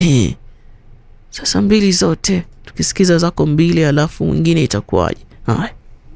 Eh, sasa mbili zote tukisikiza zako mbili, alafu mwingine itakuwaje? Haya,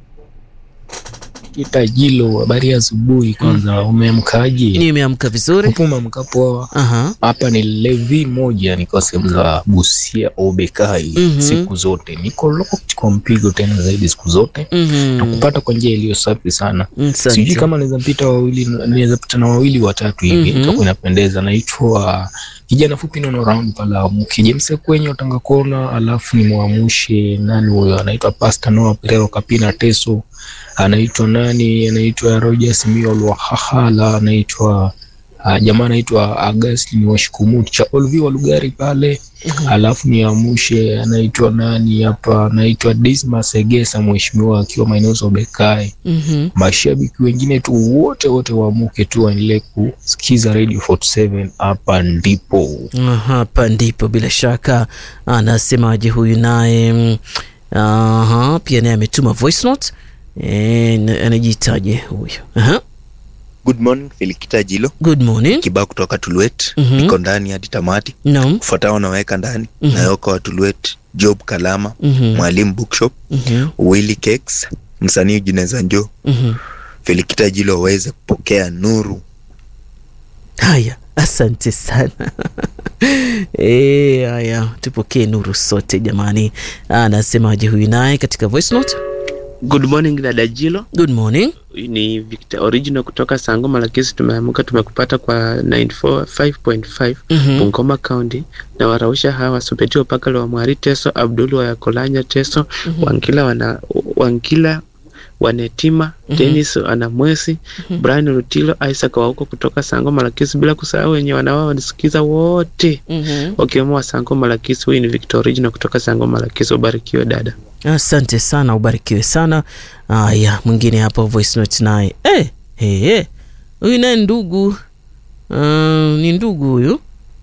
Kitajilo, habari ya asubuhi. Kwanza umeamkaje? nimeamka vizuri. Hapo umeamka poa? Aha, Hapa ni Levi moja, niko sehemu za Busia Obekai. Mhm. Siku zote niko locked kwa mpigo, tena zaidi siku zote mhm, nakupata kwa njia iliyo safi sana. Sijui asante. kama naweza pita wawili, naweza pita na wawili watatu hivi, Mhm. itakuwa inapendeza. Naitwa kijana fupi nono round pala mkijemse kwenye utanga kona, alafu ni mwamushe nani huyo, anaitwa Pastor Noah Perero Kapina Teso, anaitwa nani, anaitwa Roger Simio Lwahahala, anaitwa uh, jamaa anaitwa Augustine Washikumuti cha Olvi wa Lugari pale alafu niamushe anaitwa nani hapa, anaitwa Dismas Egesa, mheshimiwa akiwa maeneo za Obekai Mhm. mashabiki wengine tu wote wote waamuke tu waendelee kusikiza Radio 47 hapa ndipo. Ah, Hapa ndipo bila shaka anasemaje huyu naye mm, aha, pia naye ametuma voice note e, anajiitaje huyu aha. Good morning Filikita Jilo Good morning. kibao kutoka Tulwet Mhm. niko ndani hadi tamati Naam. kufuatao naweka ndani Mhm. Nayoka wa Tulwet Job Kalama Mhm. Mwalimu Bookshop Mhm. Willy Cakes msanii Jineza Njo Mhm. Filikita Jilo waweze kupokea nuru Haya, asante sana e, haya tupokee nuru sote jamani. Anasemaje huyu naye katika voice note? Good morning dada Jilo, Good morning. ni Victor Original kutoka Sangoma Lakisi. Tumeamka tumekupata kwa 945.5 Mhm. Bungoma County, na warausha hawa Supetio Pakalo wa Mwari Teso, Abdul wa Yakolanya Teso, Wangila wana Wangila Wanetima, Dennis Anamwesi, Brian Rutilo, Isaac wa huko kutoka Sangoma Lakisi, bila kusahau wenye wanawao wanisikiza wote Mhm. wakiwemo wa Sangoma Lakisi. Huyu ni Victor Original kutoka Sangoma Lakisi. Ubarikiwe dada. Asante sana, ubarikiwe sana. Haya, mwingine hapo voice note naye eh, eh, eh. Huyu naye ndugu uh, ni ndugu huyu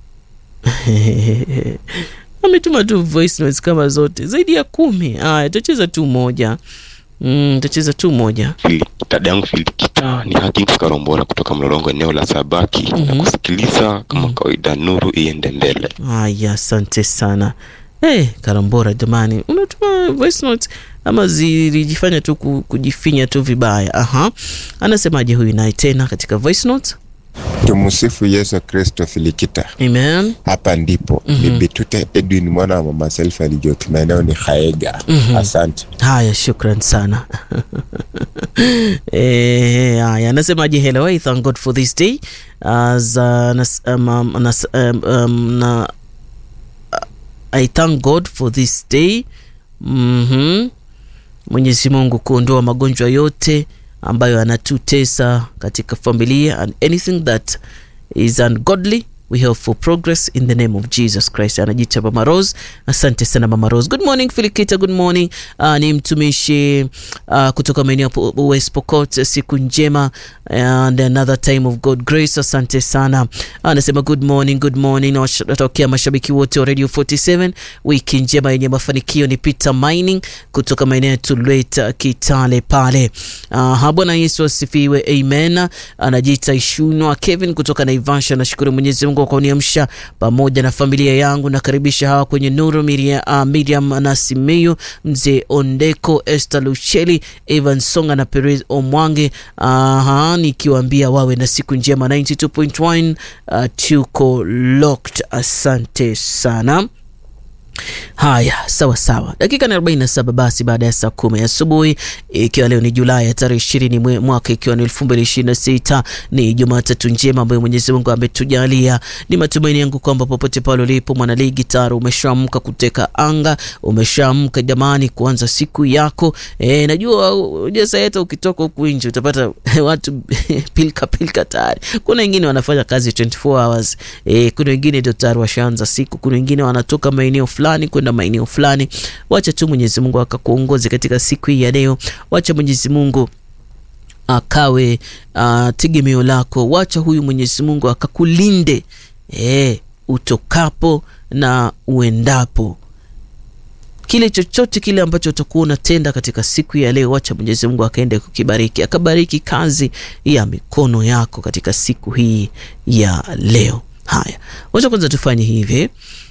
ametuma tu voice notes kama zote zaidi ya kumi. Haya, tacheza tu moja mm, tacheza tu moja. dada yangu Filikita ni Hakings Karombora kutoka Mlolongo, eneo la Sabaki Mhm. na kusikiliza kama Mhm. kawaida, nuru iende mbele. Haya, asante sana. Hey, Karambora jamani, unatuma voice notes ama zilijifanya tu ku- kujifinya tu vibaya? Aha, anasemaje huyu naye tena katika voice note? Tumsifu Yesu Kristo. Filikita, Amen. hapa ndipo Mhm. ni Bitute Edwin mwana wa mama Selfa alijotu maeneo ni Haega. Mhm. Asante. Haya, shukran sana. Eh, haya, anasemaje? Hello, I thank God for this day as uh, nas, um, um, nas, um, um, na, I thank God for this day. Mhm. Mwenyezi Mungu kuondoa magonjwa yote ambayo yanatutesa katika familia and anything that is ungodly we hope for progress in the name of jesus christ anajiita mama rose asante sana mama rose good morning filikita good morning uh, ni mtumishi uh, kutoka maeneo ya Po- west pokot siku njema and another time of god grace asante sana anasema good morning good morning Nawash- natokea mashabiki wote wa radio 47 wiki njema yenye mafanikio ni peter mining kutoka maeneo ya tulweta kitale pale uh, bwana yesu asifiwe amen anajiita ishunwa kevin kutoka naivasha nashukuru mwenyezi mungu kwa kuniamsha pamoja na familia yangu nakaribisha hawa kwenye nuru Miria, uh, miriam nasimeyu mzee ondeko este lucheli evan songa na perez omwange uh, nikiwaambia wawe na siku njema 92.1 uh, tuko locked asante sana haya sawa sawa dakika ni 47 basi baada ya saa kumi asubuhi ikiwa leo ni julai ya tarehe ishirini mwe- mwaka ikiwa ni elfu mbili ishirini na sita ni jumatatu njema ambayo mwenyezi mungu ametujalia ni matumaini yangu kwamba popote pale ulipo mwanaligi taro umeshaamka kuteka anga umeshaamka jamani kuanza siku yako e, najua ujasa hata ukitoka huku nje utapata watu pilka pilka tayari kuna wengine wanafanya kazi 24 hours e, kuna wengine ndio tayari washaanza siku kuna wengine wanatoka maeneo fulani kwenda maeneo fulani wacha tu mwenyezi mungu akakuongoze katika siku hii ya leo wacha mwenyezi mungu akawe uh, tegemeo lako wacha huyu mwenyezi mungu akakulinde e, utokapo na uendapo kile chochote kile ambacho utakuwa unatenda katika siku ya leo wacha mwenyezi mungu akaende kukibariki akabariki kazi ya mikono yako katika siku hii ya leo haya wacha kwanza tufanye hivi